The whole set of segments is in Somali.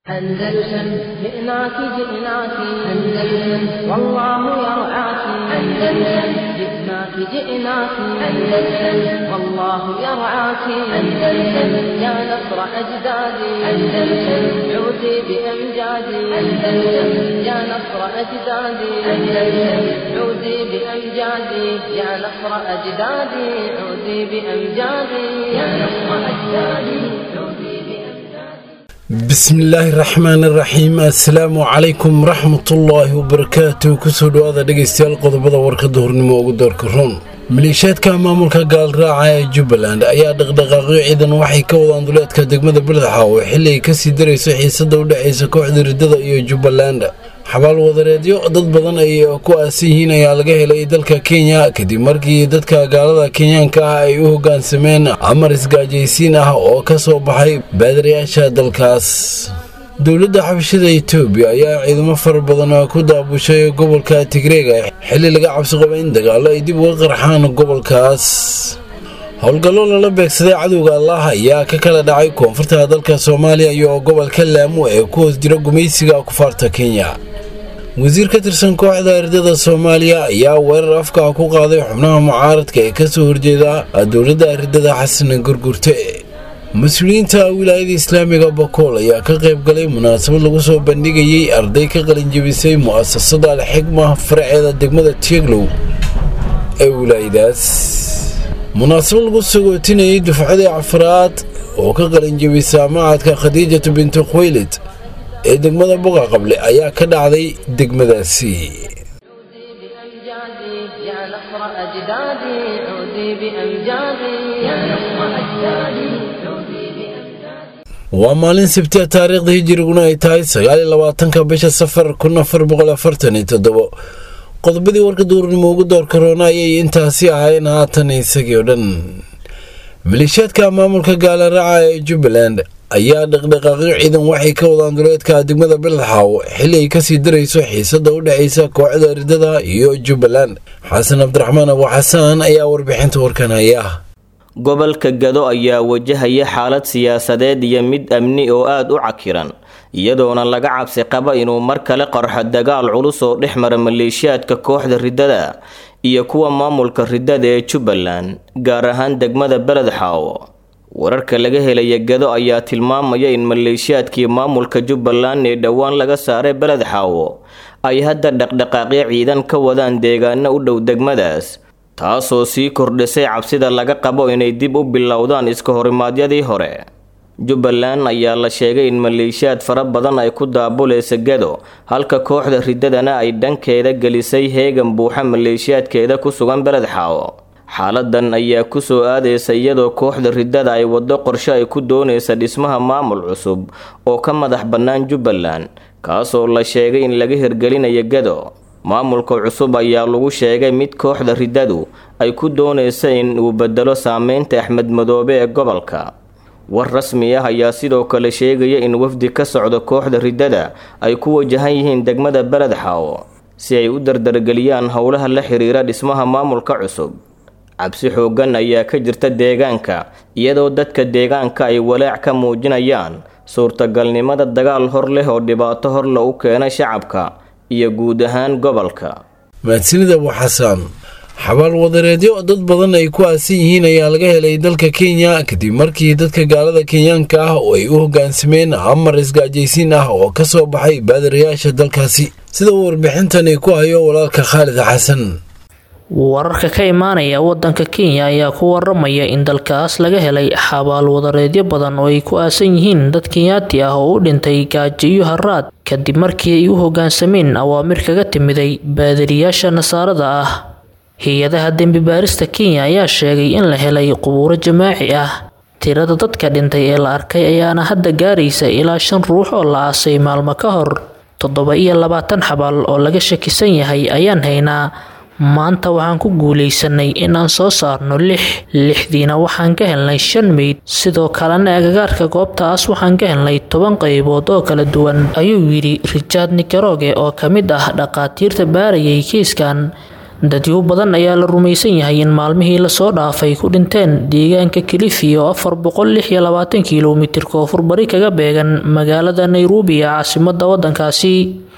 أندلسن جئناك جئناك أندلسن والله يرعاك أندلسن جئناك جئناك أندلسن والله يرعاك أندلسن يا نصر أجدادي أندلسن عودي بأمجادي أندلسن يا نصر أجدادي أندلسن عودي بأمجادي يا نصر أجدادي عودي بأمجادي يا نصر أجدادي عودي بأمجادي bismillaahi raxmaani raxiim assalaamu calaykum waraxmatullaahi wabarakaatu kusoo dhowaada dhegaystayaal qodobada warkada hornimo ugu doorka roon maleeshiyaadka maamulka gaalraaca ee jubbaland ayaa dhaqdhaqaaqyo ciidan waxay ka wadaan duleedka degmada beledxaawo xili ay kasii darayso xiisada u dhexaysa kooxda riddada iyo jubbaland xabaal wadareedyo dad badan ay ku aasan yihiin ayaa laga helay dalka kenya kadib markii dadka gaalada kenyaanka ah ay u hogaansameen amar isgaajaysiin ah oo ka soo baxay baadarayaasha dalkaas dowladda xabashada etoobiya ayaa ciidamo fara badan ku daabushay gobolka tigreega xili laga cabsi qaba in dagaalo ay dib uga qarxaan gobolkaas howlgallo lala beegsaday cadowga allah ayaa ka kala dhacay koonfurta dalka soomaaliya iyo gobolka laamo ee ku hoos jira gumaysiga kufaarta kenya wasiir ka tirsan kooxda ardada soomaaliya ayaa weerar afka ku qaaday xubnaha mucaaradka ee kasoo horjeeda dowladda ardada xasan gurgurte mas-uuliyiinta wilaayada islaamiga bakool ayaa ka qayb galay munaasabad lagu soo bandhigayay arday ka qalinjabisay mu'asasada alxigma faraceeda degmada tieglow ee wilaayadaas munaasabad lagu sagootinayay dufcadii cafraad oo ka qalinjabisa macadka khadiijatu bintu khuwaylid ee degmada boqa qable ayaa ka dhacday degmadaasi عودي بأمجادي يا نصر أجدادي عودي بأمجادي يا نصر أجدادي عودي بأمجادي waa maalin sabti a taariikhda hijiriguna ay tahay sagaaliyo labaatanka bisha safar kun afar boqol afartan iyo toddobo qodobadii warka duurnimo ugu doorka roona ayay intaasi ahaayeen haatan isagii oo dhan maleeshiyaadka maamulka gaalaraaca ee jubbaland ayaa dhaqdhaqaaqyo ciidan waxay ka wadaan duleedka degmada beledxaaw xili ay kasii darayso xiisada u dhexaysa kooxda ridada iyo jubbaland xasan cabdiraxmaan abu xasaan ayaa warbixinta warkan haya gobolka gado ayaa wajahaya xaalad siyaasadeed iyo mid amni oo aada u cakiran iyadoona laga cabsi qaba inuu mar kale qarxo dagaal culus oo dhex mara maleeshiyaadka kooxda riddada iyo kuwa maamulka riddada ee jubbaland gaar ahaan degmada beledxaawo wararka laga helaya gado ayaa tilmaamaya in maleeshiyaadkii maamulka jubbaland ee dhowaan laga saaray beledxaawo ay hadda dhaqdhaqaaqyo ciidan ka wadaan deegaano u dhow degmadaas taasoo sii kordhisay cabsida laga qabo inay dib u bilowdaan iska horimaadyadii hore jubbaland ayaa la sheegay in maleeshiyaad fara badan ay ku daabuleysa gado halka kooxda riddadana ay dhankeeda gelisay heegan buuxa maleeshiyaadkeeda ku sugan beledxaawo xaaladan ayaa kusoo aadaysa iyadoo kooxda riddada ay waddo qorshe ay ku doonaysa dhismaha maamul cusub oo ka madax bannaan jubbaland kaasoo la sheegay in laga hirgelinayo gado maamulka cusub ayaa lagu sheegay mid kooxda riddadu ay ku doonaysa in uu bedelo saameynta axmed madoobe ee gobolka war rasmi ah ayaa sidoo kale sheegaya in wafdi ka socda kooxda riddada ay ku wajahan yihiin degmada beledxaawo si ay u dardargeliyaan howlaha la xiriira dhismaha maamulka cusub cabsi xooggan ayaa ka jirta deegaanka iyadoo dadka deegaanka ay walaac ka muujinayaan suurtagalnimada dagaal hor leh oo dhibaato horle u keena shacabka iyo guud ahaan gobolka mahadsanid abu xasaan xabaal wadareedyo dad badan ay ku aasan yihiin ayaa laga helay dalka kenya kadib markii dadka gaalada kenyaanka ah oo ay u hogaansameen amar isgaajaysiin ah oo ka soo baxay baadarayaasha dalkaasi sida uu warbixintani ku hayo walaalka khaalid xasan wararka ka imaanaya wadanka kenya ayaa ku waramaya in dalkaas laga helay xabaal wadareedyo badan oo ay ku aasan yihiin dad kenyaati ah oo u dhintay gaajo iyo haraad kadib markii ay u hogaansameen awaamir kaga timiday baadariyaasha nasaarada ah hay-adaha dembi baarista kenya ayaa sheegay in la helay qubuuro jamaaci ah tirada dadka dhintay ee la arkay ayaana hadda gaaraysa ilaa shan ruux oo la aasay maalmo ka hor toddoba iyo labaatan xabaal oo laga shakisan yahay ayaan haynaa maanta waxaan ku guulaysanay inaan soo saarno lix lixdiina waxaan ka helnay shan meyd sidoo kalena agagaarka goobtaas waxaan ka helnay toban qaybood oo kala duwan ayuu yidhi richard nikaroge oo ka mid ah dhaqaatiirta baarayay kiiskan dadyo badan ayaa la rumaysan yahay in maalmihii lasoo dhaafay ku dhinteen deegaanka kilifi oo afar boqol lix iyo labaatan kilomitir koonfur bari kaga beegan magaalada nairobi ee caasimada wadankaasi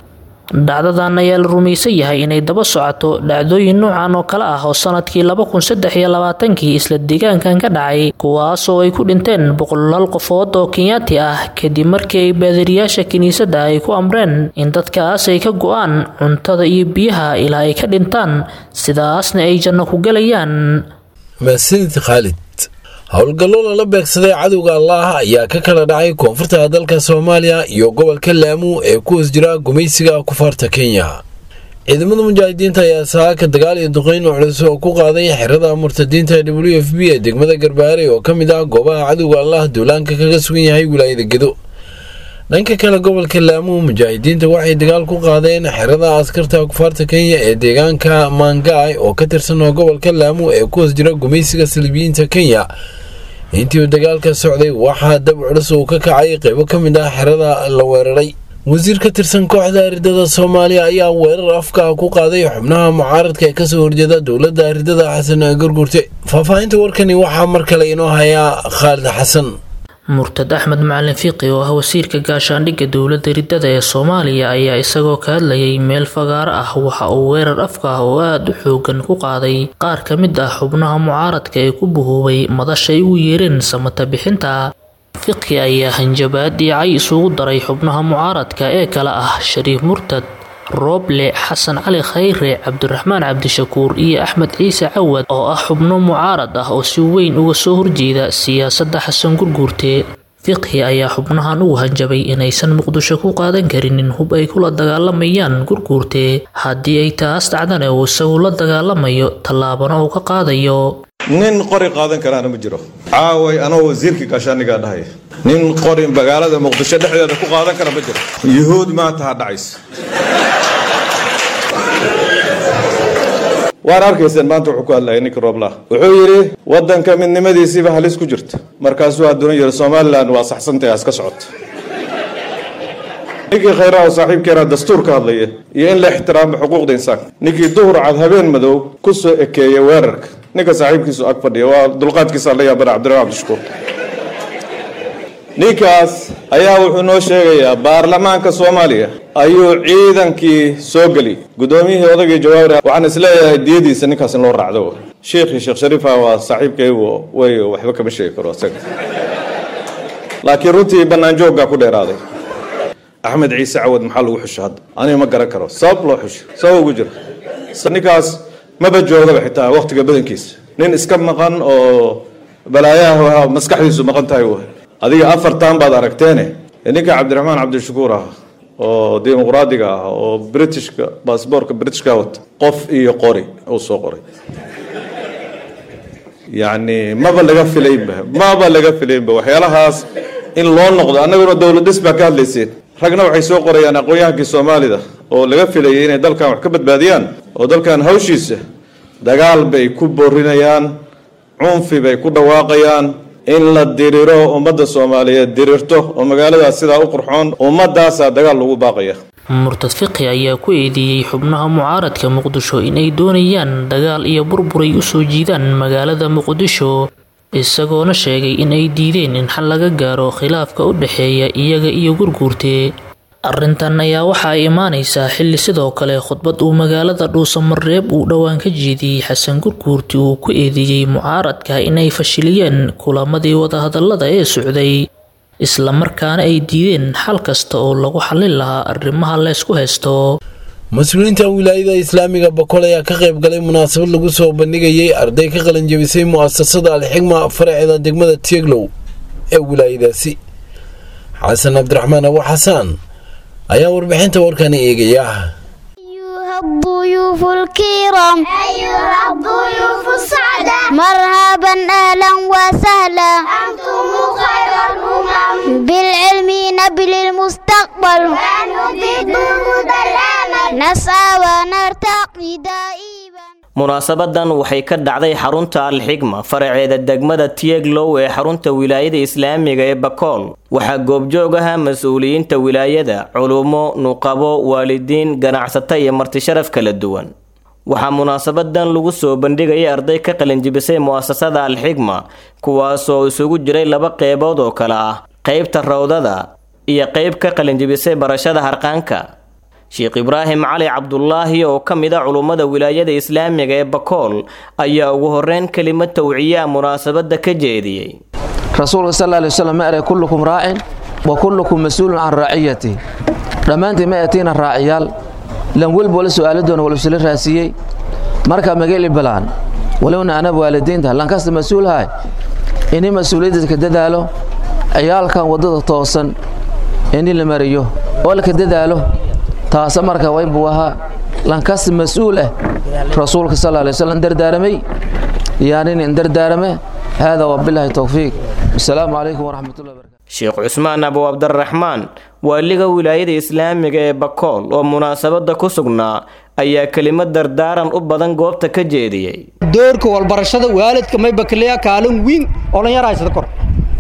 dhacdadan ayaa la rumaysan yahay inay daba socoto dhacdooyin noocan oo kale ah oo sanadkii laba kun saddex iyo labaatankii isla deegaankan ka dhacay kuwaasoo ay ku dhinteen boqolaal qofood oo kenyaati ah kadib markii ay baadiriyaasha kiniisadda ay ku amreen in dadkaas ay ka go-aan cuntada iyo biyaha ilaa ay ka dhintaan sidaasna ay janno ku gelayaan mahadsanid khaalid howlgallo lala beegsaday cadowga allaah ayaa ka kala dhacay koonfurta dalka soomaaliya iyo gobolka laamu ee ku hoos jira gumaysiga kufaarta kenya ciidamada mujaahidiinta ayaa saaka dagaal iyo duqeyn culus oo ku qaaday xerada murtadiinta w f b ee degmada garbaare oo ka mid ah goobaha cadowga allaah duulaanka kaga sugan yahay wilaayada gedo dhanka kale gobolka laamu mujaahidiinta waxay dagaal ku qaadeen xerada askarta kufaarta kenya ee deegaanka mangaay oo ka tirsan gobolka laamu ee ku hoos jira gumaysiga saliibiyiinta kenya intii uu dagaalka socday waxaa dab culus uu ka kacay qeybo ka mid ah xerada la weeraray wasiir ka tirsan kooxda aridada soomaaliya ayaa weerar afka ku qaaday xubnaha mucaaradka ee kasoo horjeeda dowladda aridada xasan gargurte faahfaahinta warkani waxaa mar kale inoo hayaa khaalid xasan murtad axmed macalin fiiqi oo ah wasiirka gaashaandhigga dowladda riddada ee soomaaliya ayaa isagoo ka hadlayay meel fagaaro ah waxa uu weerar afka ah oo aada u xoogan ku qaaday qaar ka mid ah xubnaha mucaaradka ee ku buhoobay madashay ugu yeereen samata bixinta fiqi ayaa hanjabaad iyo cay isugu daray xubnaha mucaaradka ee kale ah shariif murtad rooble xasan cali khayre cabdiraxmaan cabdishakuur iyo axmed ciise cawad oo ah xubno mucaarad ah oo si weyn uga soo horjeeda siyaasadda xasan gurguurte fiqhi ayaa xubnahan ugu hanjabay inaysan muqdisho ku qaadan karinin hub ay kula dagaalamayaan gurguurte haddii ay taas dhacdana uu isagu la dagaalamayo tallaabana uu ka qaadayo nin qori qaadan karaana ma jiro caaway anoo wasiirkii gaashaanigaa dhahaya nin qori magaalada muqdisho dhexdeeda ku qaadan kara ma jiro yuhuud maanta ha dhacaysa waan arkayseen maanta wuxuu ku hadlayay ninka rooblah wuxuu yidhi waddanka midnimadiisiiba halis ku jirta markaasuu hadduna yidhi somalilan waa saxsantahay haska socota ninkii khayraha oo saaxiibkeena dastuur ka hadlaya iyo in la ixtiraamo xuquuqda insaanka ninkii duhur cad habeen madow ku soo ekeeya weerarka ninka saaxiibkiisu ag fadhiya waa dulqaadkiisa la yaabana cabdiraxmaan cabdishakuur ninkaas ayaa wuxuu noo sheegayaa baarlamaanka soomaaliya ayuu ciidankii soo geli guddoomiyihii odagii jawaabir waxaan isleeyahay diyadiisa ninkaas in loo raacdo sheekhii sheekh shariifa waa saaxiibkaygu way waxba kama sheegi karo isaga laakiin runtii banaanjooggaa ku dheeraaday axmed ciise cawad maxaa lagu xusho hadda aniga ma garan karo sabab loo xusho sabab ugu jira ninkaas maba joogaba xitaa waqtiga badankiisa nin iska maqan oo balaayaha maskaxdiisu maqan tahay w adiga afartan baad aragteene ninka cabdiraxmaan cabdishakuur ah oo dimuqraadiga ah oo britishka baasboorka britishka wata qof iyo qori uu soo qoray yacni maba laga filaynba maba laga filaynba waxyaalahaas in loo noqdo annaguna dowladis baa ka hadlayseen ragna waxay soo qorayaan aqoon-yahankii soomaalida oo laga filayay inay dalkan wax ka badbaadiyaan oo dalkan hawshiisa dagaal bay ku boorinayaan cunfi bay ku dhawaaqayaan in la diriro ummadda soomaaliyeed dirirto oo magaaladaas sidaa u qurxoon ummadaasaa dagaal lagu baaqaya murtad fiqi ayaa ku eedeeyey xubnaha mucaaradka muqdisho inay doonayaan dagaal iyo burburay usoo jiidaan magaalada muqdisho isagoona sheegay in ay diideen in xal laga gaaro khilaafka u dhexeeya iyaga iyo gurguurte arrintan ayaa waxa ay imaanaysaa xilli sidoo kale khudbad uu magaalada dhuusamareeb uu dhowaan ka jeediyey xasan gurguurti uu ku eedeeyey mucaaradka inay fashiliyeen kulamadii wadahadallada ee socday islamarkaana ay diideen xal kasta oo lagu xallin lahaa arrimaha leysku haysto mas-uuliyiinta wilaayada islaamiga bokol ayaa ka qayb galay munaasabad lagu soo bandhigayay arday ka qalanjabisay mu'asasada alxigma faraceeda degmada tieglow ee wilaayadaasi xasan cabdiraxmaan abu xasaan ayaa warbixinta warkani eegaya الضيوف الكرام أيها الضيوف السعداء مرحبا أهلا وسهلا أنتم خير الأمم بالعلم نبل المستقبل ونضيد نور الأمل نسعى ونرتقي دائما munaasabadan waxay ka dhacday xarunta alxigma faraceeda degmada tieglow ee xarunta wilaayada islaamiga ee bakool waxaa goobjoog ahaa mas-uuliyiinta wilaayada culummo nuqabo waalidiin ganacsato iyo martisharaf kala duwan waxaa munaasabadan lagu soo bandhigayay arday ka qalinjibisay mu'asasada alxigma kuwaasoo isugu jiray laba qeybood oo kale ah qeybta rawdada iyo qeyb ka qalinjibisay barashada harqaanka sheekh ibraahim cali cabdulaahi oo ka mid a culummada wilaayada islaamiga ee bakool ayaa ugu horeyn kelimad tawciya munaasabada ka jeediyey rasuulka sal alay waslm ma eray kullukum raacin wa kullukum mas-uulun can raaciyati dhammaantiin ma etiina raaciyaal lan welba wala su'aala doona wala isla raasiyey marka mageli balaan walowna anab waalidiinta lankasta mas-uulhay ini mas-uuliyadda ka dadaalo ciyaalkan waddada toosan ini la mariyo oo laka dadaalo taasa marka waybuu ahaa lankasta mas-uul ah rasuulka sal alay waslm dardaaramay yaanin in dardaarame hada wabilaahi towfiiq asalaamu calaykum waraxmatullahi barakatu sheekh cusmaan abu cabdiraxmaan waaliga wilaayada islaamiga ee bakool oo munaasabada ku sugnaa ayaa kelimad dardaaran u badan goobta ka jeediyey doorka walbarashada waalidka may bakliya kaalin wiin oo lan yarahaysada kor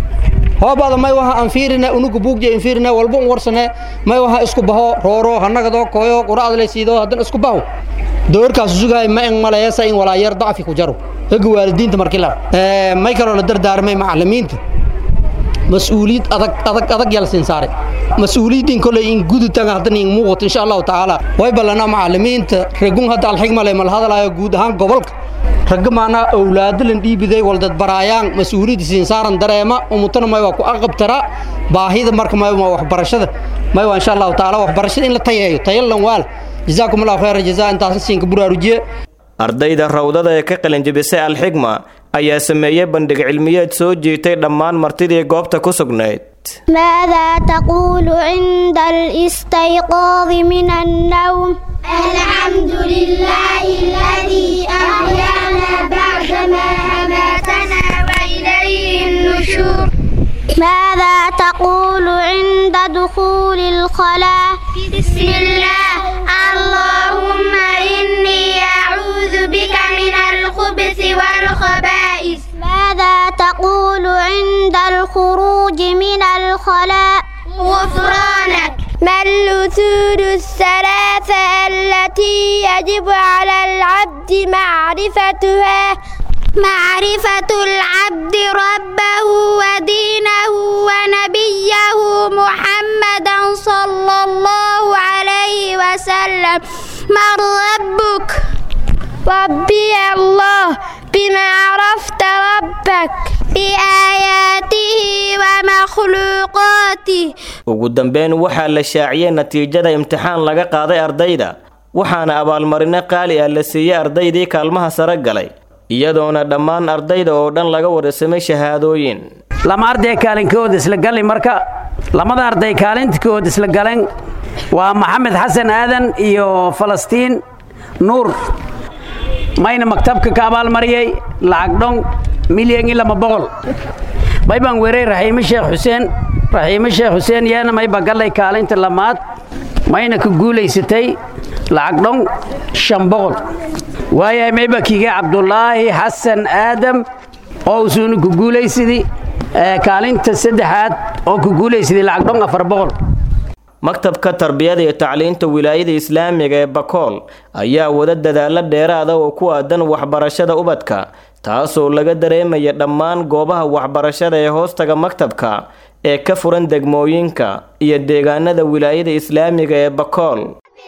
hoobada may waha aan fiirina unuga buugja in fiirina walba un warsane may waha isku baho rooro hanagadoo koyo quraad le siido hadan isku baho doorkaas sugaay ma en maleesa in walaayar dacfi ku jaro ega waalidiinta markii la may kaloo la dardaarmay macallimiinta mas-uuliyad adag adag adag yal siin saare mas-uuliyadin kolay in gudutan hadan in muuqato insha allahu tacaala way ballana macallimiinta ragun hadda alxigma le mal hadalaayo guud ahaan gobolka ragga maanaa owlaadalan dhiibiday waldad baraayaan mas-uuliyadda siin saaran dareema umutana may waa ku aqabtara baahida marka may waa waxbarashada may waa insha allahu tacaala waxbarashada in la tayeeyo tayalan waal jazaakum allahu khayra jazaa intaas siinka buraarujiye ardayda rawdada ee ka qalinjibisay alxigma ayaa sameeyey bandhig cilmiyeed soo jiitay dhammaan martidii goobta ku sugnayd ماذا تقول عند الاستيقاظ من النوم الحمد لله الذي أحيانا بعدما أماتنا وإليه النشور ماذا تقول عند دخول الخلاء بسم الله اللهم إني أعوذ بك من الخبث والخبائث ماذا تقول عند الخروج من الخلاء غفرانك ما الأصول الثلاثة التي يجب على العبد معرفتها معرفة العبد ربه ودينه ونبيه محمدا صلى الله عليه وسلم من ربك ربي الله بما عرفت ربك بآياته ومخلوقاته ugu dambeyn waxaa la shaaciyey natiijada imtixaan laga qaaday ardayda waxaana abaalmarino qaali ah la siiyey ardaydii kaalmaha sare galay iyadoona dhammaan ardayda oo dhan laga warsamay shahaadooyin lama arday kaalinkood isla galin marka lamada arday kaalinkood isla galeen waa maxamed xasan aadan iyo falastiin nuur mayna maktabka ka abaalmariyey lacag dhon milyan iyo lama boqol may baan weeray raxiime sheekh xuseen raxiime sheekh xuseen yeena mayba gallay kaalinta lamaad mayna ku guulaysatay lacag dhon shan boqol waayahay mayba kiiga cabdulaahi xasan aadam oo usuuna ku guulaysadii kaalinta saddexaad oo ku guulaysaday lacag dhon afar boqol maktabka tarbiyada iyo tacliinta wilaayada islaamiga ee bakool ayaa wada dadaalo dheeraada oo ku aadan waxbarashada ubadka taasoo laga dareemaya dhammaan goobaha waxbarashada ee hoostaga maktabka ee ka furan degmooyinka iyo deegaanada wilaayada islaamiga ee bakool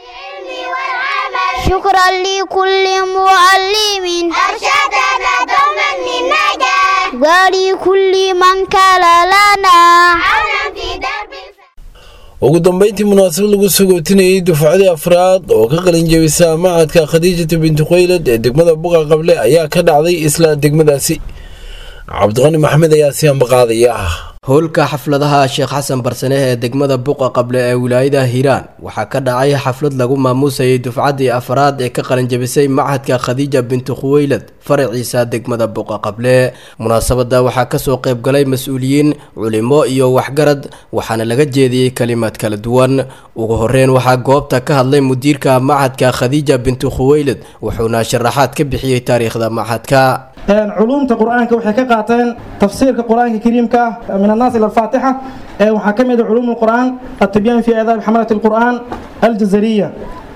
شكرا لكل معلم أرشدنا دوما للنجاح ولكل من كان لنا عونا في درب ugu dambeyntii munaasabad lagu sagootinayay dufcadii afraad oo ka qalin jebisa macadka khadiijata binti khaylad ee degmada buqa qable ayaa ka dhacday isla degmadaasi cabdiqani maxamed ayaa si ambaqaadaya ah howlka xafladaha sheekh xasan barsane ee degmada buqa qable ee wilaayada hiiraan waxaa ka dhacay xaflad lagu maamuusayay dufcaddii afraad ee ka qalinjabisay machadka khadiija bintu khuweylad faraciisa degmada buqa qable munaasabada waxaa kasoo qaybgalay mas-uuliyiin culimo iyo waxgarad waxaana laga jeediyey kalimaad kala duwan ugu horeyn waxaa goobta ka hadlay mudiirka machadka khadiija bintu khuweylad wuxuuna sharaxaad ka bixiyey taariikhda machadka culumta qur-aanka waxay ka qaateen tafsiirka qur-aanka kariimka ah min annaas ila alfaatixa waxaa ka mid ah culuum alqur'aan atibyan fi aadaab xamalat alqur'aan aljazariya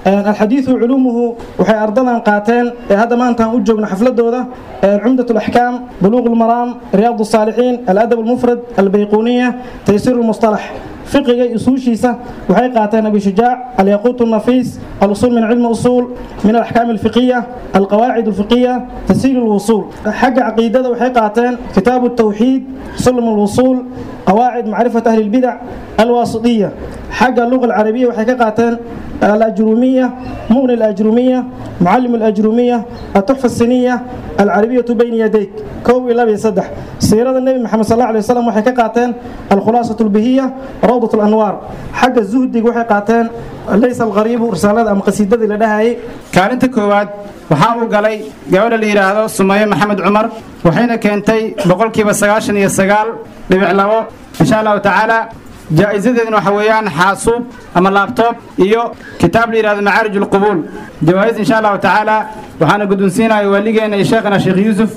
alxadiidu culuumuhu waxay ardadan qaateen ee hadda maantaan u joogno xafladooda cumdat alaxkaam buluuq almaraam riyaad الsaalixiin aladab almufrad albayquuniya taysiir almustalax fiqiga usuushiisa waxay qaateen abi shujaac alyaquut الnafiis alusul min cilmi usuul min alaxkaam alfiqiya alqawaacid alfiqiya tasiil alwusuul xagga caqiidada waxay qaateen kitaabu الtawxiid sulm alwusuul qawaacid macrifat ahli اlbidac alwaasiطiya xagga luga alcarabiya waxay ka qaateen الأجرومية مغني الأجرومية معلم الأجرومية التحفة السنية العربية بين يديك كو إلا بيصدح سيرة النبي محمد صلى الله عليه وسلم وحي قاتين الخلاصة البهية روضة الأنوار حق الزهد وحي قاتين ليس الغريب رسالة أم قصيدة لديها kaalinta koowaad waxaa uu galay gabadha la yidhaahdo sumaye maxamed cumar waxayna keentay boqolkiiba sagaashan iyo sagaal dhibic labo insha allahu tacaala jaa'isadeedna waxa weeyaan xaasuub ama laabtoob iyo kitaab la yidhahdo macaarij ulqubuul jawaa'is insha allahu tacaala waxaana guddoonsiinaya waaligeena iyo sheekhana sheekh yuusuf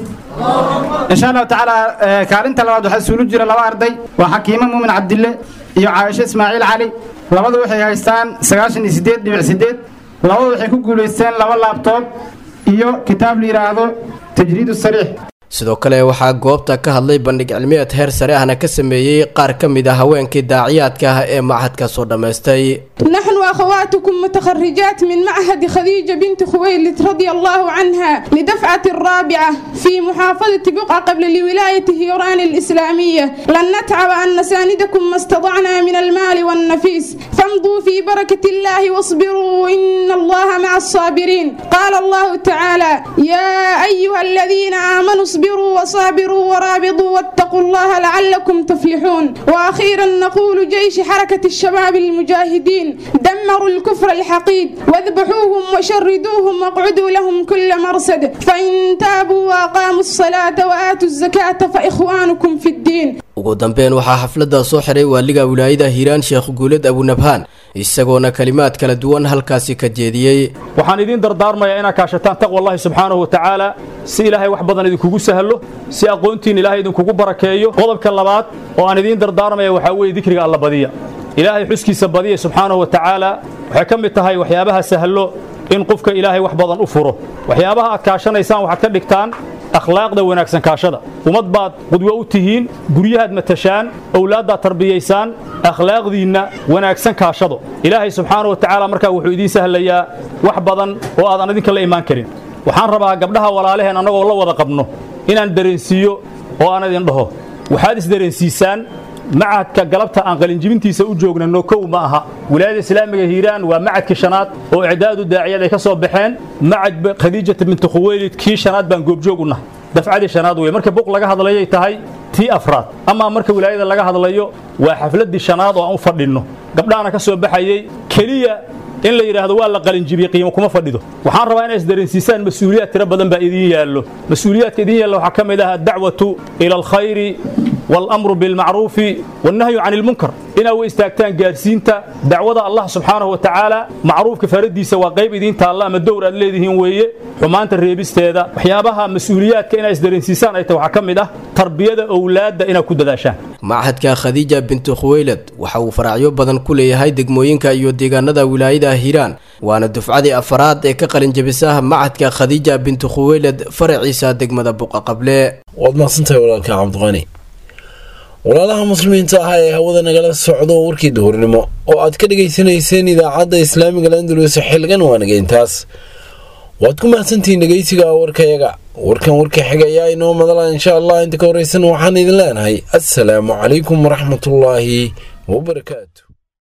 insha allahu tacaala kaalinta labaad waxaa isuulu jira laba arday waa xakiimo muumin cabdille iyo caayisho ismaaciil cali labadu waxay haystaan sagaashan iyo siddeed dhibic siddeed labadu waxay ku guulaysteen laba laabtoob iyo kitaab la yidhaahdo tajriid sariix sidoo kale waxaa goobta ka hadlay bandhig cilmiyeed heer sare ahna ka sameeyey qaar ka mid ah haweenkii daaciyaadka ah ee macahadka soo dhammaystay نحن أخواتكم متخرجات من معهد خديجة بنت خويلد رضي الله عنها لدفعة الرابعة في محافظة بقعة قبل لولاية هيران الإسلامية لن نتعب أن نساندكم ما استطعنا من المال والنفيس فامضوا في بركة الله واصبروا إن الله مع الصابرين قال الله تعالى يا أيها الذين آمنوا اصبروا وصابروا ورابطوا واتقوا الله لعلكم تفلحون وأخيرا نقول جيش حركة الشباب المجاهدين دمروا الكفر الحقيد واذبحوهم وشردوهم واقعدوا لهم كل مرصد فإن تابوا وأقاموا الصلاة وآتوا الزكاة فإخوانكم في الدين ugu dambeyn waxaa xafladda soo xiray waaliga wilaayada hiiraan sheekh guuled abunabhaan isagoona kalimaad kala duwan halkaasi ka jeediyey waxaan idiin dardaarmayaa inaad kaashataan taqwa allahi subxaanahu watacaala si ilaahay wax badan idinkugu sahlo si aqoontiin ilaahay idinkugu barakeeyo qodobka labaad oo aan idiin dardaarmaya waxaa weeye dikriga alla badiya ilaahay xuskiisa badiya subxaanahu watacaala waxay ka mid tahay waxyaabaha sahlo in qofka ilaahay wax badan u furo waxyaabaha aad kaashanaysaan waxaad ka dhigtaan akhlaaqda wanaagsan kaashada ummad baad qudwo u tihiin guryahaad matashaan owlaaddaad tarbiyaysaan akhlaaqdiinna wanaagsan kaashado ilaahay subxaanahu watacaala markaa wuxuu idiin sahlayaa wax badan oo aadan idinka la imaan karin waxaan rabaa gabdhaha walaalaheen annagoo la wada qabno inaan dareensiiyo oo aan idin dhaho waxaad isdareensiisaan macadka galabta aan qalinjibintiisa u joognano kow ma aha wilaayada islaamiga hiiraan waa macadkii shanaad oo icdaadu daaciyad ay ka soo baxeen macad khadiijata binti khuweylid kii shanaad baan goobjoog u nahay dafcadii shanaad wey marka buq laga hadlayay tahay tii afraad amaa marka wilaayada laga hadlayo waa xafladdii shanaad oo aan u fadhinno gabdhahana ka soo baxayey keliya in la yidhaahdo waa la qalinjibiyey qiimo kuma fadhido waxaan rabaa inay isdareensiisaan mas-uuliyaad tiro badan baa idiin yaallo mas-uuliyaadka idiin yaalla waxaa ka mid ah addacwatu ila alkhayri والأمر بالمعروف والنهي عن المنكر إنا وإستاكتان قارسينتا دعوة الله سبحانه وتعالى معروف كفردي سوا قيب إذين تالله ما الدور الذي هو ويه حمانت الريبست هذا وحيابها مسؤوليات كإنا إسدرين سيسان أي توحكم ده تربية أولاد إنا كود داشان macahadka khadiija bintu khuweylad waxa uu faracyo badan ku leeyahay degmooyinka iyo deegaanada wilaayada hiiraan waana dufcadii afaraad ee ka qalinjabisa macahadka khadiija bintu khuweylad faraciisa degmada buqa qable waad mahadsantahay walaalka cabdiqani walaalaha muslimiinta ah ee hawada nagala socdo warkii duhurnimo oo aad ka dhegaysanayseen idaacadda islaamiga landulus xilgan waanaga intaas waad ku mahadsantihiin dhegeysiga warkayaga warkan warka xiga ayaa inoo madala insha allah inta ka horeysan waxaan idin leenahay assalaamu calaykum waraxmatullaahi wabarakaatu